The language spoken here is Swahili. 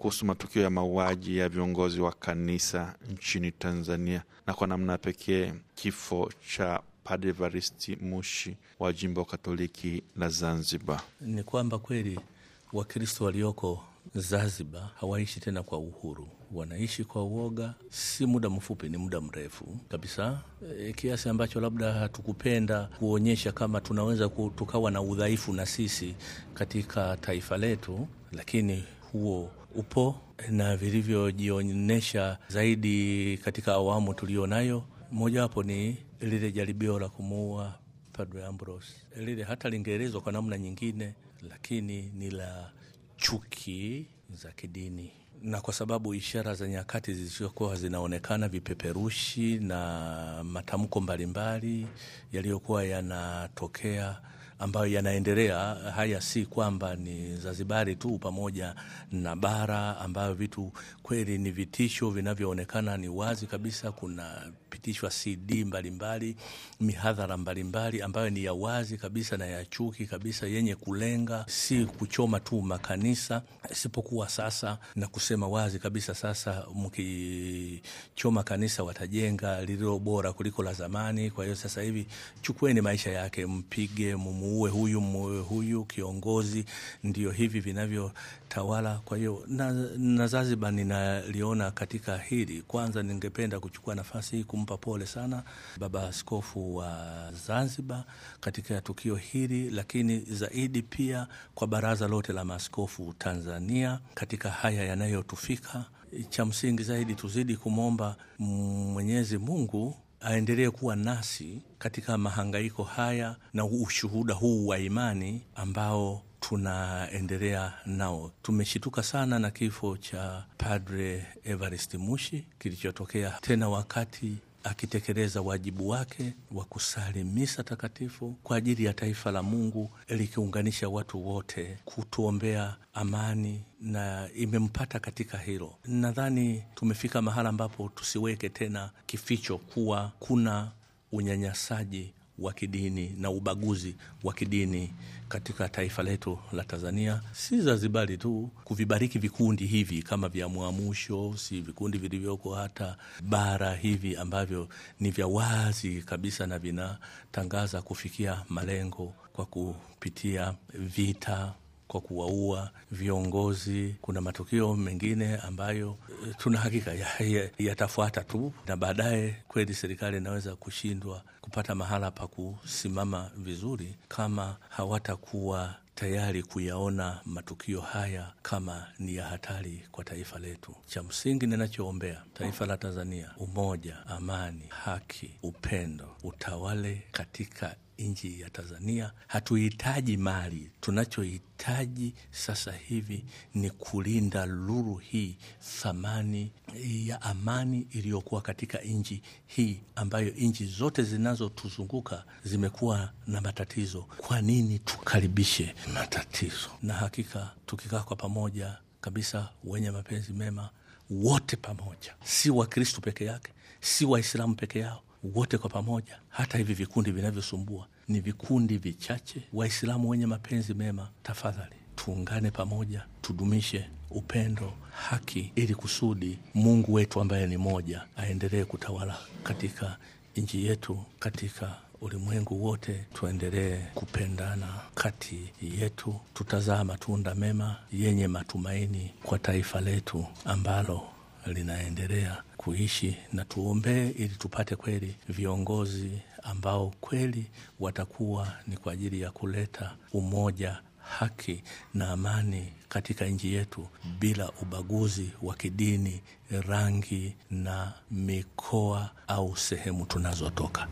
kuhusu matukio ya mauaji ya viongozi wa kanisa nchini Tanzania na kwa namna pekee kifo cha Padre Evaristi Mushi wa jimbo Katoliki la Zanzibar. Ni kwamba kweli Wakristo walioko Zanzibar hawaishi tena kwa uhuru, wanaishi kwa uoga. Si muda mfupi, ni muda mrefu kabisa, e, kiasi ambacho labda hatukupenda kuonyesha kama tunaweza tukawa na udhaifu na sisi katika taifa letu, lakini huo upo na vilivyojionyesha zaidi katika awamu tulionayo, mojawapo ni lile jaribio la kumuua Padre Ambrose. Lile hata lingeelezwa kwa namna nyingine, lakini ni la chuki za kidini, na kwa sababu ishara za nyakati zilizokuwa zinaonekana, vipeperushi na matamko mbalimbali yaliyokuwa yanatokea ambayo yanaendelea. Haya si kwamba ni Zanzibari tu, pamoja na bara ambayo vitu kweli ni vitisho vinavyoonekana ni wazi kabisa. Kunapitishwa CD mbalimbali, mihadhara mbalimbali ambayo ni ya wazi kabisa na ya chuki kabisa, yenye kulenga si kuchoma tu makanisa, isipokuwa sasa na kusema wazi kabisa, sasa mkichoma kanisa watajenga lililo bora kuliko la zamani. Kwa hiyo sasa hivi chukueni maisha yake, mpige muue huyu muue huyu, kiongozi. Ndio hivi vinavyotawala. Kwa hiyo na, na Zanzibar ninaliona katika hili. Kwanza ningependa kuchukua nafasi hii kumpa pole sana Baba Askofu wa Zanzibar katika tukio hili, lakini zaidi pia kwa baraza lote la maaskofu Tanzania katika haya yanayotufika. Cha msingi zaidi tuzidi kumwomba Mwenyezi Mungu aendelee kuwa nasi katika mahangaiko haya na ushuhuda huu wa imani ambao tunaendelea nao. Tumeshituka sana na kifo cha Padre Evarist Mushi kilichotokea tena wakati akitekeleza wajibu wake wa kusali misa takatifu kwa ajili ya taifa la Mungu likiunganisha watu wote kutuombea amani, na imempata katika hilo. Nadhani tumefika mahala ambapo tusiweke tena kificho kuwa kuna unyanyasaji wa kidini na ubaguzi wa kidini katika taifa letu la Tanzania, si Zanzibari tu. Kuvibariki vikundi hivi kama vya Mwamusho, si vikundi vilivyoko hata bara hivi ambavyo ni vya wazi kabisa na vinatangaza kufikia malengo kwa kupitia vita kwa kuwaua viongozi. Kuna matukio mengine ambayo tuna hakika yatafuata ya, ya tu, na baadaye kweli serikali inaweza kushindwa kupata mahala pa kusimama vizuri kama hawatakuwa tayari kuyaona matukio haya kama ni ya hatari kwa taifa letu. Cha msingi ninachoombea taifa la Tanzania, umoja, amani, haki, upendo utawale katika nchi ya Tanzania. Hatuhitaji mali, tunachohitaji sasa hivi ni kulinda lulu hii, thamani ya amani iliyokuwa katika nchi hii, ambayo nchi zote zinazotuzunguka zimekuwa na matatizo. Kwa nini tukaribishe matatizo? Na hakika tukikaa kwa pamoja kabisa, wenye mapenzi mema wote pamoja, si Wakristu peke yake, si Waislamu peke yao wote kwa pamoja. Hata hivi vikundi vinavyosumbua ni vikundi vichache. Waislamu wenye mapenzi mema, tafadhali tuungane pamoja, tudumishe upendo, haki, ili kusudi Mungu wetu ambaye ni moja aendelee kutawala katika nchi yetu, katika ulimwengu wote. Tuendelee kupendana kati yetu, tutazaa matunda mema yenye matumaini kwa taifa letu ambalo linaendelea kuishi na tuombee, ili tupate kweli viongozi ambao kweli watakuwa ni kwa ajili ya kuleta umoja, haki na amani katika nchi yetu bila ubaguzi wa kidini, rangi na mikoa au sehemu tunazotoka.